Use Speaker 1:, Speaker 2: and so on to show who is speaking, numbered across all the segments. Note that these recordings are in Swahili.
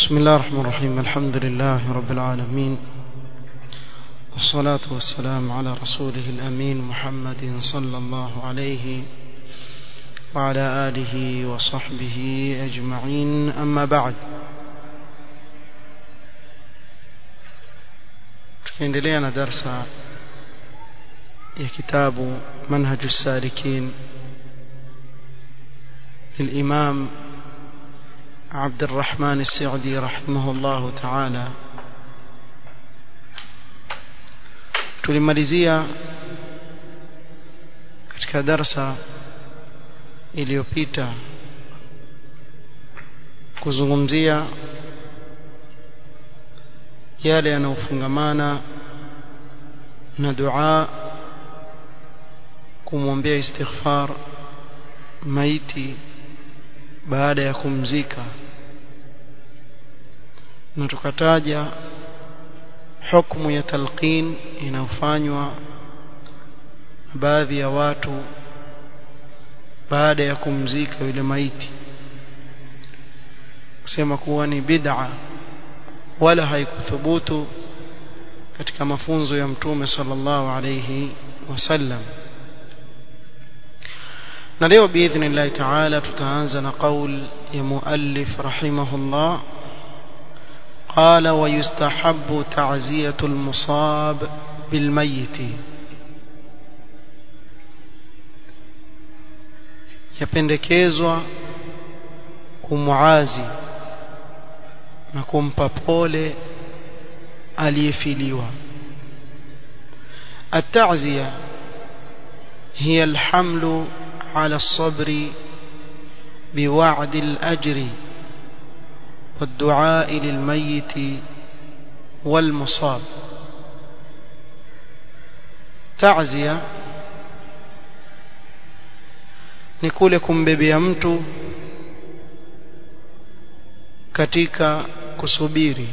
Speaker 1: بسم الله الرحمن الرحيم الحمد لله رب العالمين والصلاة والسلام على رسوله الأمين محمد صلى الله عليه وعلى آله وصحبه أجمعين أما بعد tukiendelea na darsa ya kitabu manhaju salikin للإمام عبد الرحمن السعدي رحمه الله تعالى tulimalizia katika darsa iliyopita kuzungumzia yale yanayofungamana na dua kumwombea istighfar maiti baada ya kumzika na tukataja hukumu ya talqin inayofanywa baadhi ya watu baada ya kumzika yule maiti kusema kuwa ni bid'a wala haikuthubutu katika mafunzo ya mtume sallallahu alayhi wasallam na leo biidhnillahi taala tutaanza na qaul ya muallif rahimahullah قال ويستحب تعزية المصاب بالميت yapendekezwa kumuazi na kumpa pole aliyefiliwa التعزية هي الحمل على الصبر بوعد الأجر والدعاء للميت والمصاب تعزية ni kule kumbebea mtu katika kusubiri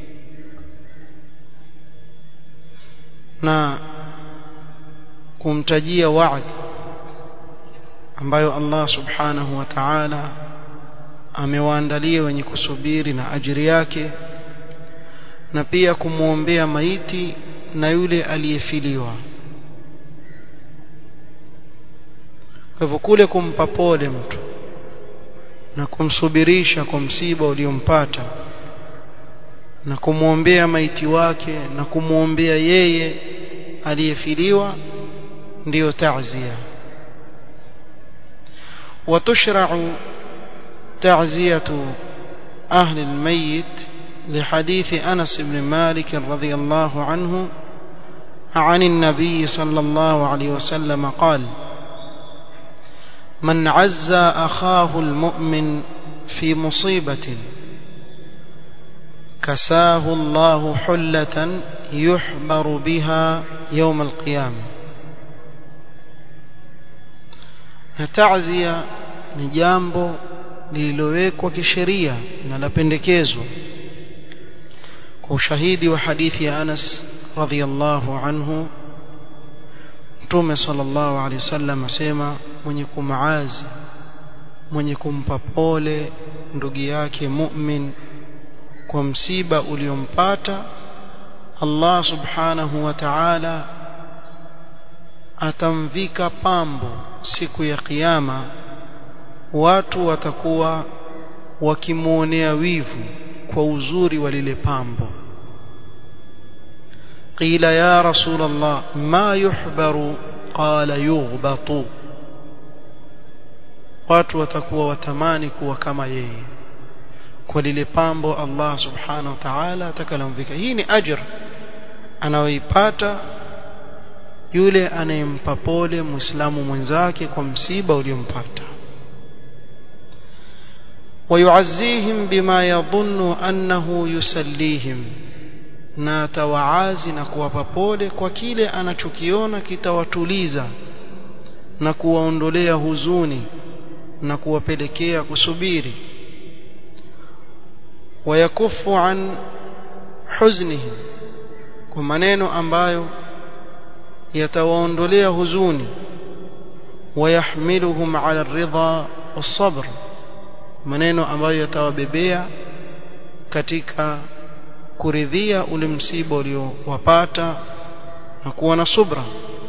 Speaker 1: na kumtajia waadi ambayo Allah subhanahu wa ta'ala amewaandalia wenye kusubiri na ajiri yake na pia kumwombea maiti na yule aliyefiliwa kwa hivyo kule kumpa pole mtu na kumsubirisha kwa msiba uliompata na kumwombea maiti wake na kumwombea yeye aliyefiliwa ndiyo ta'zia وتشرع تعزية أهل الميت لحديث أنس بن مالك رضي الله عنه عن النبي صلى الله عليه وسلم قال من عزى أخاه المؤمن في مصيبة كساه الله حلة يحبر بها يوم القيامة تعزية نجامبو lililowekwa kisheria na lapendekezwa kwa ushahidi wa hadithi ya Anas radhiyallahu anhu Mtume sallallahu alaihi wasallam asema mwenye kumaazi mwenye kumpa pole ndugu yake mu'min kwa msiba uliompata Allah subhanahu wa ta'ala atamvika pambo siku ya kiyama watu watakuwa wakimuonea wivu kwa uzuri wa lile pambo qila ya rasul allah ma yuhbaru qala yughbatu watu watakuwa watamani kuwa kama yeye kwa lile pambo Allah subhanahu wa ta'ala atakalomvika hii ni ajr anayoipata yule anayempa pole muislamu mwenzake kwa msiba uliompata ويعزيهم بما يظن أنه يسليهم na atawaazi na kuwapa pole kwa kile anachokiona kitawatuliza na kuwaondolea huzuni na kuwapelekea kusubiri wayakufu an huznihim kwa maneno ambayo yatawaondolea huzuni wayahmiluhum ala ridha والصبر maneno ambayo yatawabebea katika kuridhia ule msiba uliowapata na kuwa na subra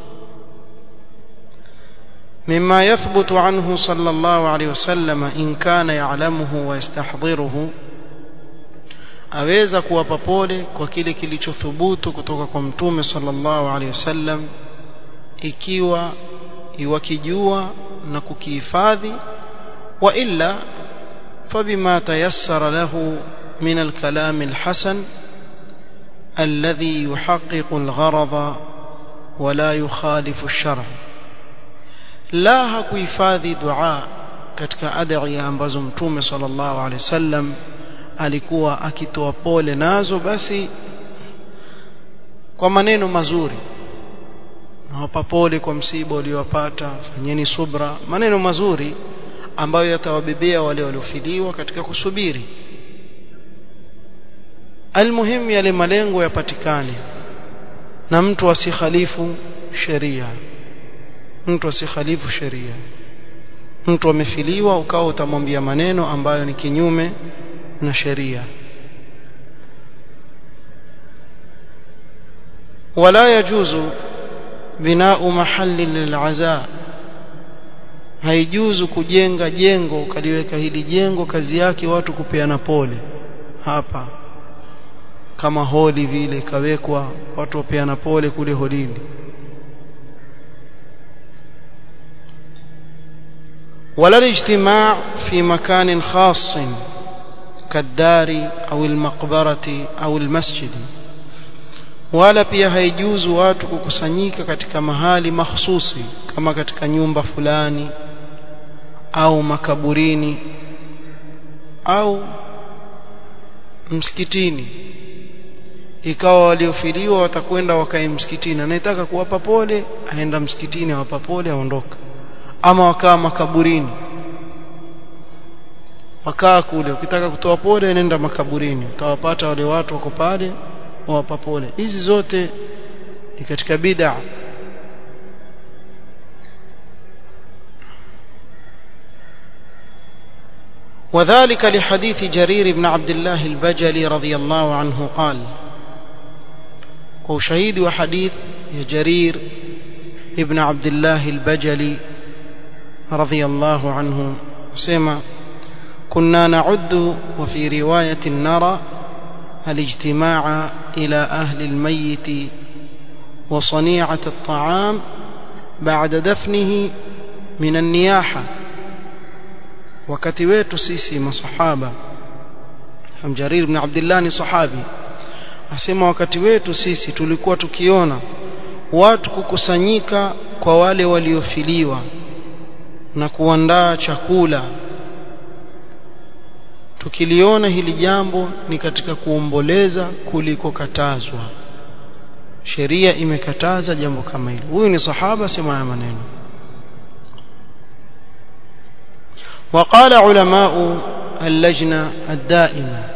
Speaker 1: مما يثبت عنه صلى الله عليه وسلم إن كان يعلمه ويستحضره aweza kuwapa pole kwa kile kilichothubutu kutoka kwa mtume sallallahu alaihi wasallam ikiwa iwakijua na kukihifadhi wa illa fabima tayassara lahu min alkalam alhasan alladhi yuhaqqiqu algharada wala yukhalifu alshar'a la hakuhifadhi dua katika adhiya ambazo mtume sallallahu alaihi wasallam alikuwa akitoa pole nazo basi kwa maneno mazuri nawapa pole kwa msiba uliowapata fanyeni subra maneno mazuri ambayo yatawabebea wale waliofiliwa katika kusubiri almuhimu yale malengo yapatikane na mtu asikhalifu sheria mtu asikhalifu sheria mtu amefiliwa ukawa utamwambia maneno ambayo ni kinyume na sheria ولا يجوز بناء محل للعزاء haijuzu kujenga jengo ukaliweka hili jengo kazi yake watu kupeana pole hapa kama holi vile kawekwa watu wapeana pole kule holini ولا الاجتماع في مكان خاص كالدار أو المقبرة أو المسجد wala pia haijuzu watu kukusanyika katika mahali mahsusi kama katika nyumba fulani au makaburini au msikitini ikawa waliofiliwa watakwenda wakae msikitini anayetaka kuwapa pole aenda msikitini awapa pole aondoka ama wakaa makaburini wakaa kule ukitaka kutoa pole nenda makaburini utawapata wale watu wako pale wawapa pole hizi zote ni katika bid'a وذلك لحديث جرير بن عبد الله البجلي رضي الله عنه قال وشهيد وحديث جرير ابن عبد الله البجلي رضي الله عنه سمع كنا نعد وفي رواية نرى الاجتماع إلى أهل الميت وصنيعة الطعام بعد دفنه من النياحة wakati wetu sisi masahaba Jarir ibn Abdullah ni sahabi asema wakati wetu sisi tulikuwa tukiona watu kukusanyika kwa wale waliofiliwa na kuandaa chakula tukiliona hili jambo ni katika kuomboleza kuliko katazwa sheria imekataza jambo kama hili huyu ni sahaba sema haya maneno وقال علماء اللجنة الدائمة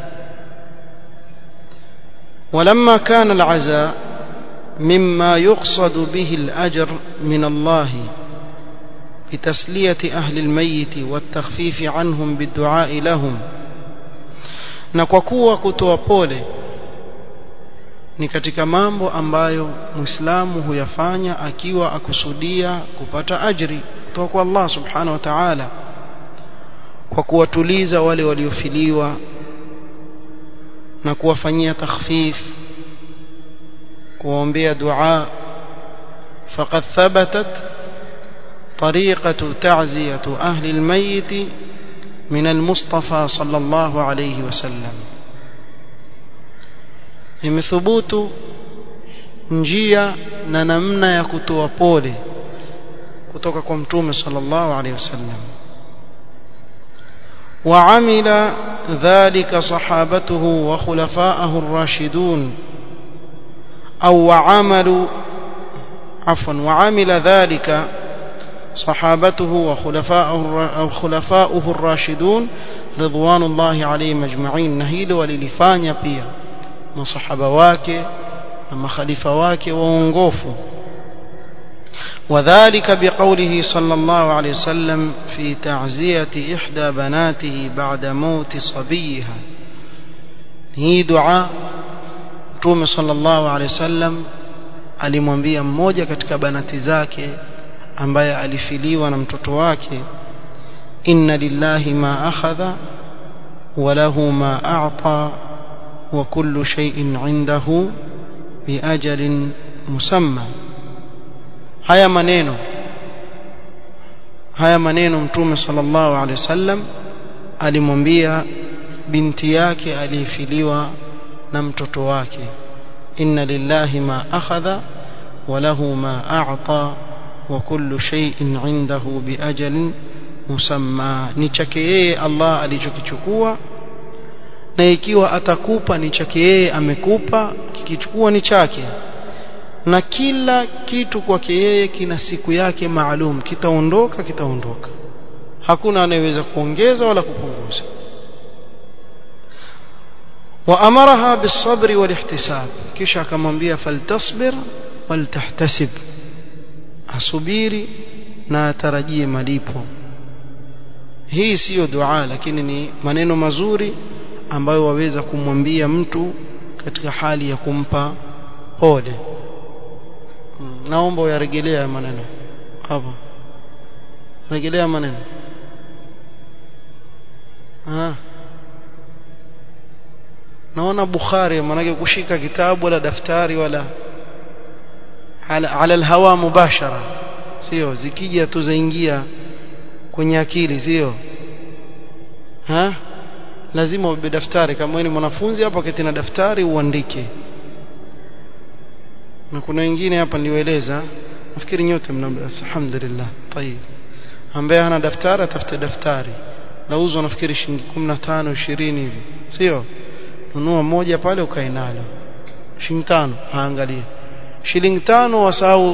Speaker 1: ولما كان العزاء مما يقصد به الأجر من الله بتسلية أهل الميت والتخفيف عنهم بالدعاء لهم na kwa kuwa kutoa pole ni katika mambo ambayo muislamu huyafanya akiwa akusudia kupata ajri kutoka kwa Allah subhanahu wa ta'ala kwa kuwatuliza wale waliofiliwa na kuwafanyia takhfif kuwaombea dua faqad thabatat طريقة تعزية أهل الميت من المصطفى صلى الله عليه وسلم imethubutu njia na namna ya kutoa pole kutoka kwa mtume sallallahu alaihi wasallam وعمل ذلك صحابته وخلفاءه الراشدون أو وعملوا عفوا وعمل ذلك صحابته وخلفاؤه وخلفاؤه الراشدون رضوان الله عليهم اجمعين نهيل وللفانيا pia masahaba wake na makhalifa wake waongofu وذلك بقوله صلى الله عليه وسلم في تعزية إحدى بناته بعد موت صبيها hii dua Mtume sallallahu alaihi wasallam alimwambia mmoja katika banati zake ambaye alifiliwa na mtoto wake inna lillahi ma akhadha wa lahu ma a'ta wa kullu shay'in 'indahu bi ajalin musamma haya maneno haya maneno mtume sallallahu alaihi wasallam alimwambia binti yake aliyefiliwa na mtoto wake inna lillahi ma akhadha wa lahu ma a'ta wa kullu shay'in 'indahu bi ajalin musamma ni chake yeye Allah alichokichukua na ikiwa atakupa ni chake yeye amekupa kikichukua ni chake na kila kitu kwake yeye kina siku yake maalum kitaondoka kitaondoka hakuna anayeweza kuongeza wala kupunguza وأمرها بالصبر والاحتساب kisha akamwambia faltasbir waltahtasib asubiri na atarajie malipo hii siyo dua lakini ni maneno mazuri ambayo waweza kumwambia mtu katika hali ya kumpa pole naomba uyarejelea maneno hapo rejelea maneno ah naona bukhari manake kushika kitabu wala daftari wala ala, ala alhawa mubashara sio zikija tu zaingia kwenye akili sio ha lazima ubebe daftari kama wewe ni mwanafunzi hapa keti na daftari uandike na kuna wengine hapa niliwaeleza nafikiri nyote mna alhamdulillah tayib ambaye hana daftari atafute daftari lauzwa nafikiri shilingi 15 20 hivi sio nunua moja pale ukae nalo shilingi tano aangalie shilingi tano wasahau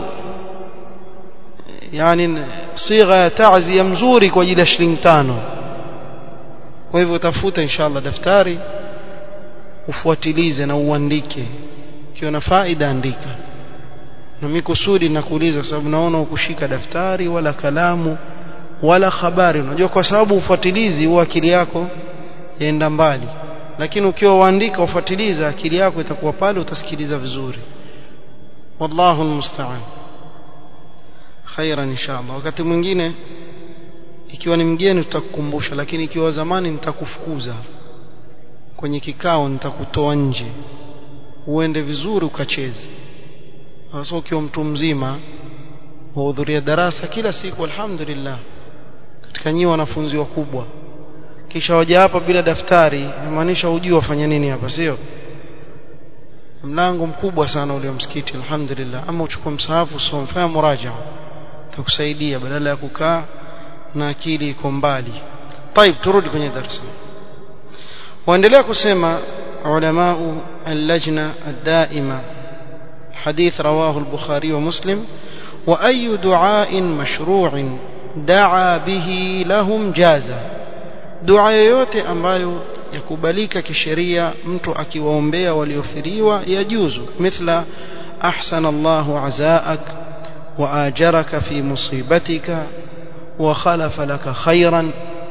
Speaker 1: yani sigha ya ta'ziya mzuri kwa ajili ya shilingi tano kwa hivyo utafuta inshallah daftari ufuatilize na uandike ikiwa na faida andika na mimi kusudi nakuuliza kwa sababu naona ukushika daftari wala kalamu wala habari unajua kwa sababu ufuatilizi huwa akili yako yaenda mbali lakini ukiwa uandika ufuatiliza akili yako itakuwa pale utasikiliza vizuri wallahu almusta'an khairan inshallah wakati mwingine ikiwa ni mgeni tutakukumbusha lakini ikiwa zamani nitakufukuza kwenye kikao nitakutoa nje uende vizuri ukacheze hasa ukiwa mtu mzima wahudhuria darasa kila siku alhamdulillah katika nyinyi wanafunzi wakubwa kisha waja hapa bila daftari inamaanisha hujui wafanya nini hapa sio mlango mkubwa sana ule msikiti alhamdulillah ama uchukue msahafu usome fanya muraja takusaidia badala ya kukaa na akili iko mbali طيب turudi kwenye darasa waendelea kusema علماء اللجنة الدائمة حديث رواه البخاري ومسلم وأي دعاء مشروع دعا به لهم جازا dua yoyote ambayo yakubalika kisheria mtu akiwaombea waliofiriwa yajuzu mithla ahsana Allahu azaak wa ajaraka fi musibatika wa khalafa laka khayran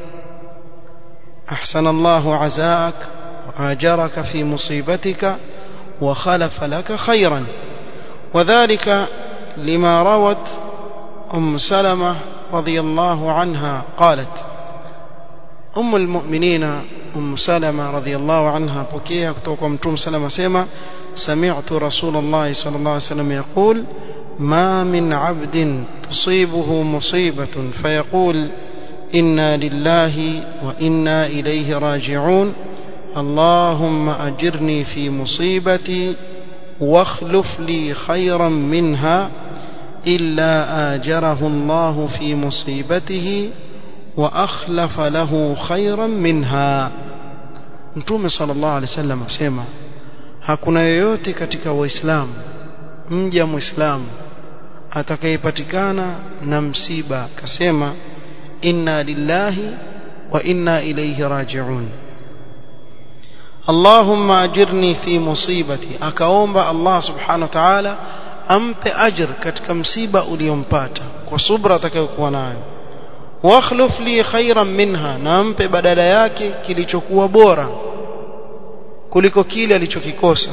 Speaker 1: ahsana Allahu azaak wa ajaraka fi musibatika wa khalafa laka khayran وذلك لما روت أم سلمة رضي الله عنها قالت أم المؤمنين أم سلمة رضي الله عنها بكيها كتوك ومتوم سلمة سيما سمعت رسول الله صلى الله عليه وسلم يقول ما من عبد تصيبه مصيبة فيقول إنا لله وإنا إليه راجعون اللهم أجرني في مصيبتي واخلف لي خيرا منها إلا آجره الله في مصيبته وأخلف له خيرا منها Mtume sallallahu alaihi wasallam asema hakuna yoyote katika waislamu mja muislamu atakayepatikana na msiba akasema inna lillahi wa inna ilayhi raji'un Allahumma ajirni fi musibati akaomba Allah subhanahu wa ta'ala ampe ajr katika msiba uliompata kwa subra atakayokuwa nayo wakhluf li khairan minha na ampe badala yake kilichokuwa bora kuliko kile alichokikosa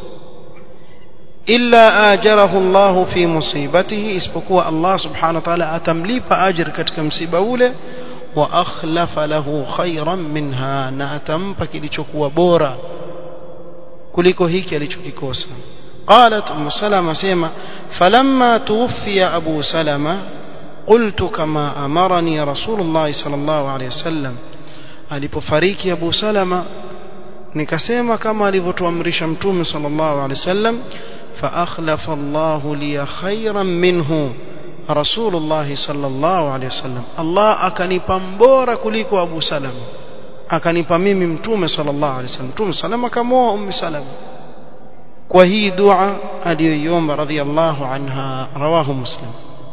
Speaker 1: illa ajarahu Allah fi musibatihi isipokuwa Allah subhanahu wa ta'ala atamlipa ajr katika msiba ule wa akhlafa lahu khayran minha na atampa kilichokuwa bora kuliko hiki alichokikosa قالت ام سلمة سيما فلما توفي ابو سلمة قلت كما امرني رسول الله صلى الله عليه وسلم alipofariki Abu Salama nikasema kama alivyotuamrisha mtume sallallahu alaihi wasallam fa akhlafa Allah li khayran minhu Rasulullah sallallahu alaihi wasallam Allah akanipa mbora kuliko Abu Salama akanipa mimi mtume sallallahu alaihi wasallam mtume salama kamoa ummi salama kwa hii dua aliyoiomba radhiallahu anha rawahu muslim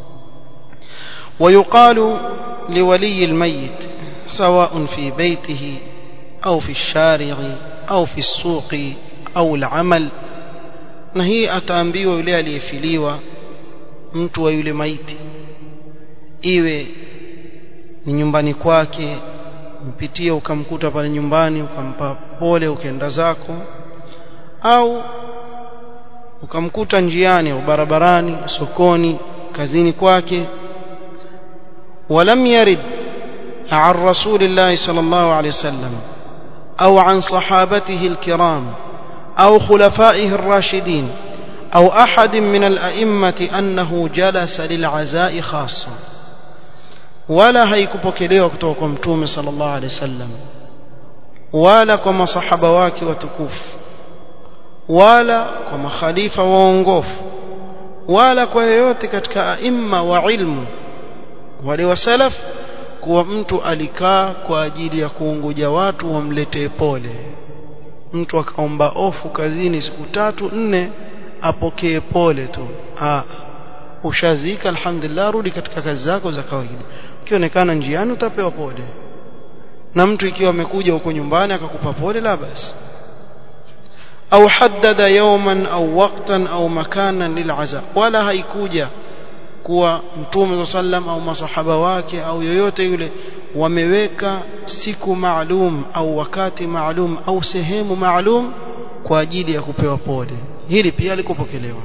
Speaker 1: ويقال لولي الميت سواء في بيته أو في الشارع أو في السوق أو العمل na hii ataambiwa yule aliyefiliwa mtu wa yule maiti iwe ni nyumbani kwake mpitie ukamkuta pale nyumbani ukampa pole ukaenda zako au ukamkuta njiani au barabarani sokoni kazini kwake ولم يرد عن رسول الله صلى الله عليه وسلم أو عن صحابته الكرام أو خلفائه الراشدين أو أحد من الأئمة أنه جلس للعزاء خاصة ولا haikupokelewa kutoka kwa mtume sallallahu alaihi wasallam wala kwa masahaba wake watukufu wala kwa makhalifa waongofu wala kwa yoyote katika aima wa ilmu wale wa salaf kuwa mtu alikaa kwa ajili ya kuunguja watu wamletee pole mtu akaomba ofu kazini siku tatu nne apokee pole tu ah ushazika alhamdulillah rudi katika kazi zako za kawaida ukionekana njiani utapewa pole na mtu ikiwa amekuja huko nyumbani akakupa pole la basi au haddada yawman au waqtan au makanan lil'aza wala haikuja kuwa mtume sallam au masahaba wake au yoyote yule wameweka siku maalum au wakati maalum au sehemu maalum kwa ajili ya kupewa pole hili pia likupokelewa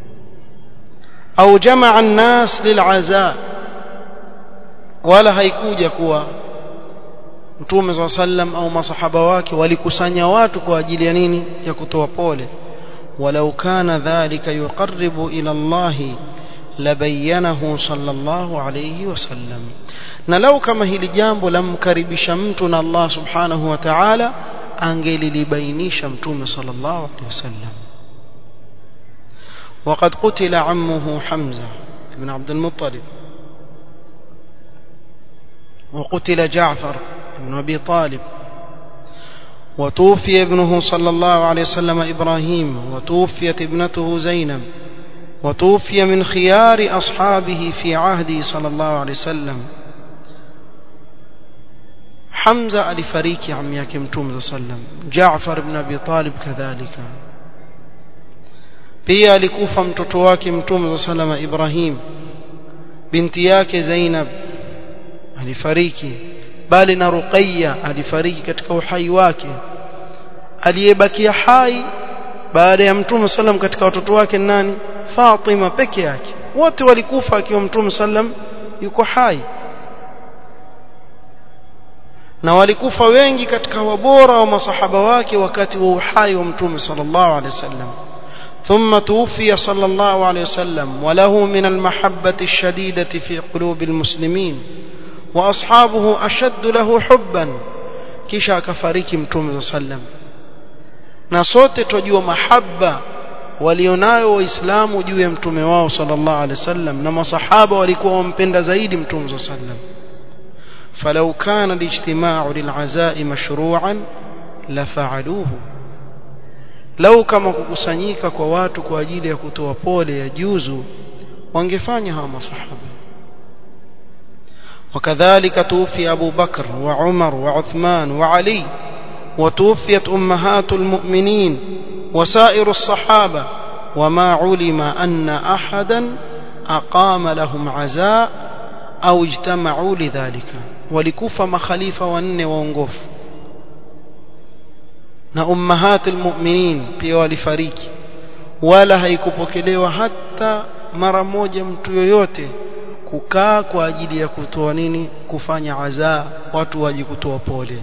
Speaker 1: au jamaa an-nas lil'aza wala haikuja kuwa mtume sallam au masahaba wake walikusanya watu kwa ajili ya nini ya kutoa pole walau kana dhalika yuqarribu ila Allahi labayanahu sallallahu alayhi wasallam na lau kama hili jambo lamkaribisha mtu na Allah subhanahu wa ta'ala angelilibainisha mtume sallallahu alayhi wasallam وقد قتل عمه حمزة بن عبد المطلب وقتل جعفر بن أبي طالب وتوفي ابنه صلى الله عليه وسلم إبراهيم وتوفيت ابنته زينب وتوفي من خيار أصحابه في عهده صلى الله عليه وسلم حمزة alifariki ammi yake mtume sallam Jaafar ibn Abi Talib kadhalika pia alikufa mtoto wake mtume sallam Ibrahim binti yake Zainab alifariki bali na Ruqayya alifariki katika uhai wake aliyebakia hai baada ya mtume sallam katika watoto wake nani Fatima peke yake wote walikufa akiwa mtume sallam yuko hai na walikufa wengi katika wabora wa masahaba wake wakati wa uhai wa mtume sallallahu alaihi wasallam ثم توفي صلى الله عليه وسلم وله من المحبة الشديدة في قلوب المسلمين وأصحابه أشد له حبا كشا كفاريك متوم صلى الله عليه وسلم نصوت تجوا محبة walionayo waislamu juu ya mtume wao sallallahu alaihi wasallam na masahaba walikuwa wampenda zaidi mtume sallam falau kana alijtima'u lil'azai mashru'an lafa'aluhu lau kama kukusanyika kwa watu kwa ajili ya kutoa pole ya juzu wangefanya hawa masahaba وكذلك توفي أبو بكر وعمر وعثمان وعلي وتوفيت أمهات المؤمنين وسائر الصحابة وما علم أن أحدا أقام لهم عزاء أو اجتمعوا لذلك ولكوف مخاليف وأن وانقف na ummahatul mu'minin pia walifariki wala haikupokelewa hata mara moja mtu yoyote kukaa kwa ajili ya kutoa nini kufanya azaa watu waje kutoa pole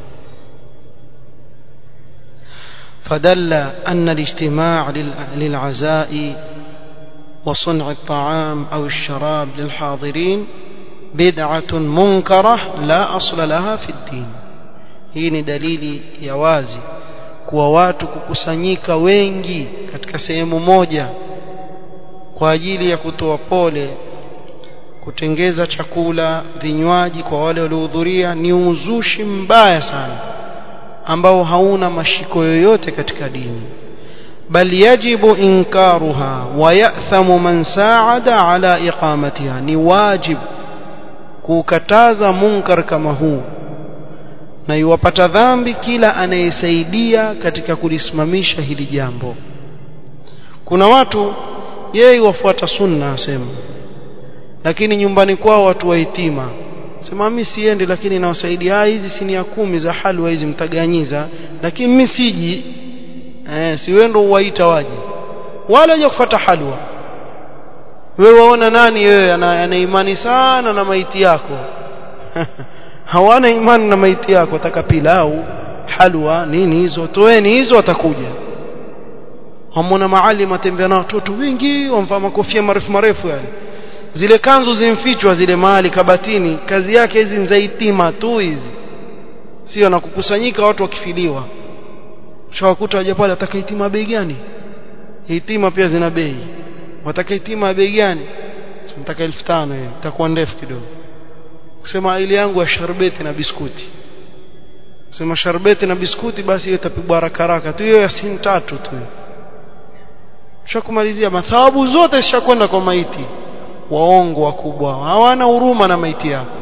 Speaker 1: فدل أن الاجتماع للعزاء وصنع الطعام أو الشراب للحاضرين بدعة منكرة لا أصل لها في الدين hii ni dalili ya wazi kuwa watu kukusanyika wengi katika sehemu moja kwa ajili ya kutoa pole kutengeza chakula vinywaji kwa wale waliohudhuria ni uzushi mbaya sana ambao hauna mashiko yoyote katika dini bal yajibu inkaruha wa ya'thamu man sa'ada ala iqamatiha ni wajib kukataza munkar kama huu na iwapata dhambi kila anayesaidia katika kulisimamisha hili jambo kuna watu yeye wafuata sunna asema lakini nyumbani kwao watu wahitima sema mimi siendi lakini nawasaidia hizi sinia kumi za halwa hizi mtaganyiza lakini mimi siji eh si wewe ndio uwaita waje wala waje kufuata halwa wewe waona nani wewe ana imani sana na maiti yako hawana imani na maiti yako ataka pilau halwa nini hizo toeni hizo atakuja hamona maalim atembea na watoto wengi wamvaa makofia marefu marefu yale zile kanzu zimfichwa zile mahali kabatini kazi yake hizi nzaitima tu hizi sio na kukusanyika watu wakifiliwa shawakuta waje pale ataka hitima bei gani hitima pia zina bei wataka hitima bei gani nataka 1500 hiyo itakuwa ndefu kidogo kusema ile yangu ya sharbeti na biskuti kusema sharbeti na biskuti basi hiyo itapigwa haraka haraka tu hiyo ya sin tatu tu shakumalizia mathawabu zote zishakwenda kwa maiti waongo wakubwa hawana huruma na maiti yako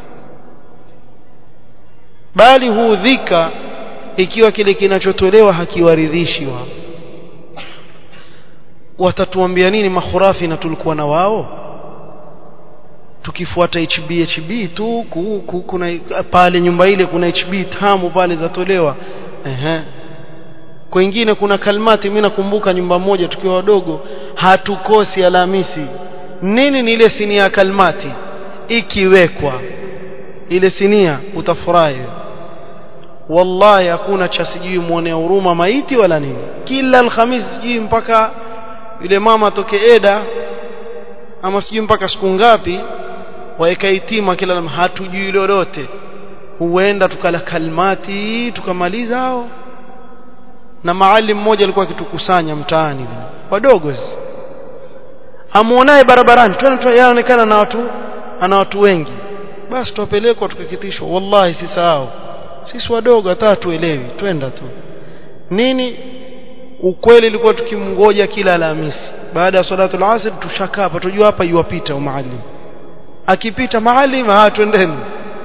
Speaker 1: bali huudhika ikiwa kile kinachotolewa hakiwaridhishi wao watatuambia nini makhurafi na tulikuwa na wao tukifuata HB HB tu ku, ku, kuna pale nyumba ile kuna HB tamu pale zatolewa ehe kwingine kuna kalmati mimi nakumbuka nyumba moja tukiwa wadogo hatukosi Alhamisi nini ni ile sinia ya kalmati ikiwekwa ile sinia utafurahi wallahi hakuna cha sijui muone huruma maiti wala nini kila alhamisi sijui mpaka yule mama atoke eda ama sijui mpaka siku ngapi waeka itima kila hatujui lolote huenda tukala kalmati tukamaliza hao na maalim mmoja alikuwa akitukusanya mtaani wadogo amuonaye barabarani yanaonekana na watu ana watu wengi basi tupelekwa tukakitishwa wallahi sisahau sisi wadogo hata tuelewi twenda tu nini ukweli ilikuwa tukimngoja kila Alhamisi baada ya salatu al-asr tushakaa hapa tujua hapa yuwapita maalim akipita maalim ah twendeni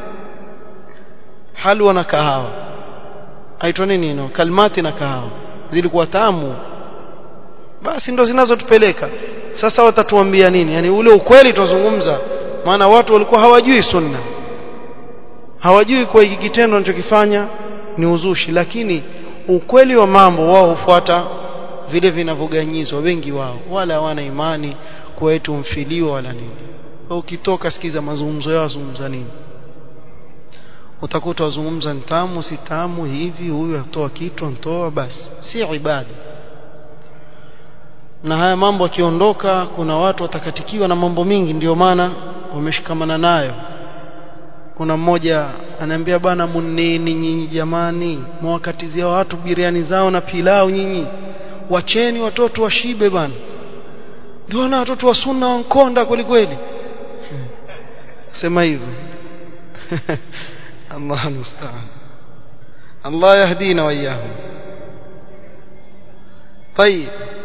Speaker 1: halwa na kahawa aitwa nini ino kalmati na kahawa zilikuwa tamu basi ndo zinazotupeleka sasa watatuambia nini yani ule ukweli tuzungumza maana watu walikuwa hawajui sunna hawajui kwa hiki kitendo anachokifanya ni uzushi lakini ukweli wa mambo wao hufuata vile vinavyoganyizwa wengi wao wala hawana imani kwa wetu mfiliwa wala nini ukitoka sikiza mazungumzo yao zungumza nini utakuta wazungumza ntamu si tamu hivi huyu atoa kitu antoa basi si ibada na haya mambo akiondoka kuna watu watakatikiwa na mambo mingi ndio maana wameshikamana nayo kuna mmoja anaambia bana munini nyinyi jamani mwakatizia watu biriani zao na pilau nyinyi wacheni watoto washibe bana ndio na watoto wa sunna wankonda kweli kweli sema hivyo الله المستعان الله يهدينا وإياهم طيب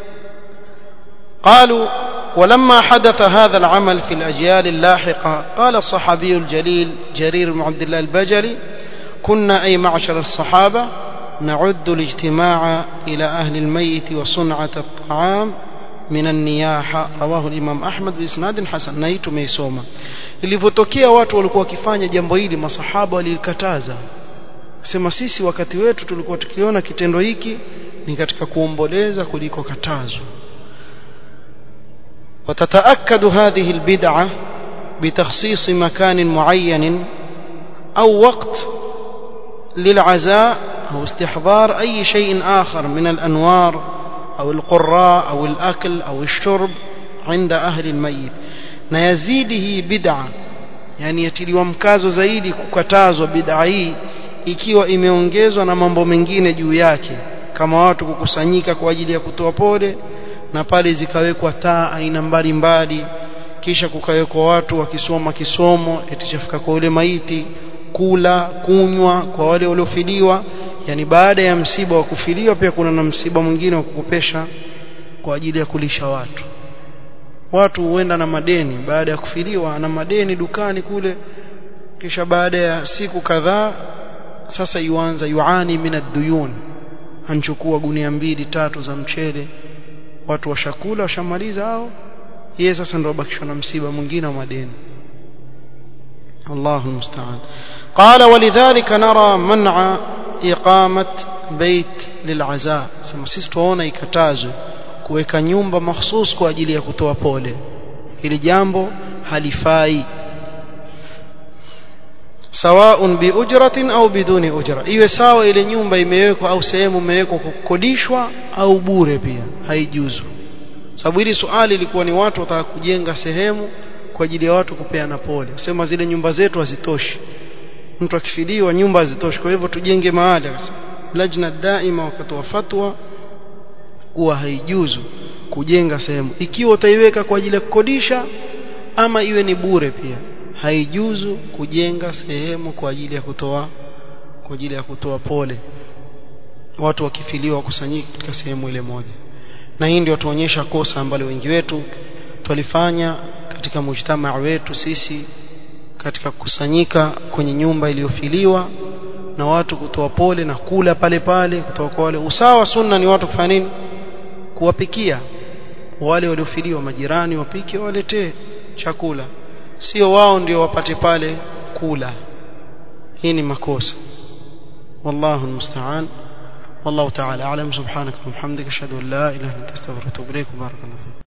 Speaker 1: قالوا ولما حدث هذا العمل في الأجيال اللاحقة قال الصحابي الجليل جرير بن عبد الله البجلي كنا أي معشر الصحابة نعد الاجتماع إلى أهل الميت وصنعة الطعام من النياحة رواه الإمام أحمد بإسناد حسن نيت ميسوما ilivyotokea watu walikuwa wakifanya jambo hili masahaba walilikataza sema sisi wakati wetu tulikuwa tukiona kitendo hiki ni katika kuomboleza kuliko katazo وتتأكد هذه البدعة بتخصيص مكان معين أو وقت للعزاء أو استحضار أي شيء آخر من الأنوار أو القراء أو الأكل أو الشرب عند أهل الميت نيزيده بدعة yani yatiliwa mkazo zaidi kukatazwa bid'a hii ikiwa imeongezwa na mambo mengine juu yake kama watu kukusanyika kwa ajili ya kutoa pole na pale zikawekwa taa aina mbalimbali kisha kukawekwa watu wakisoma kisomo etichafika kwa ule maiti kula kunywa kwa wale waliofiliwa yani baada ya msiba wa kufiliwa pia kuna na msiba mwingine wa kukopesha kwa ajili ya kulisha watu watu huenda na madeni baada ya kufiliwa ana madeni dukani kule kisha baada ya siku kadhaa sasa yuanza yuani min ad-duyun anchukua gunia mbili tatu za mchele watu washakula washamaliza hao yeye sasa ndio bakishwa na msiba mwingine wa madeni الله المستعان قال ولذلك نرى منع إقامة بيت للعزاء sema sisi tuona ikatazwe kuweka nyumba mahsus kwa ajili ya kutoa pole hili jambo halifai sawaun biujratin au biduni ujra iwe sawa ile nyumba imewekwa au sehemu imewekwa kukodishwa au bure pia haijuzu sababu hili swali lilikuwa ni watu wataka kujenga sehemu kwa ajili ya watu kupeana pole sema zile nyumba zetu hazitoshi mtu akifidiwa nyumba hazitoshi kwa hivyo tujenge mahali lajna daima wakatoa fatwa kuwa haijuzu kujenga sehemu ikiwa utaiweka kwa ajili ya kukodisha ama iwe ni bure pia haijuzu kujenga sehemu kwa ajili ya kutoa kwa ajili ya kutoa pole watu wakifiliwa wakusanyika katika sehemu ile moja na hii ndio tuonyesha kosa ambalo wengi wetu tulifanya katika mujtamaa wetu sisi katika kukusanyika kwenye nyumba iliyofiliwa na watu kutoa pole na kula pale pale kutoka kwa wale usawa sunna ni watu kufanya nini kuwapikia wale waliofiliwa majirani wapike waletee chakula sio wao ndio wapate pale kula hii ni makosa wallahu almusta'an والله تعالى أعلم سبحانك وبحمدك أشهد أن لا إله إلا أنت أستغفرك وأتوب إليك بارك الله فيك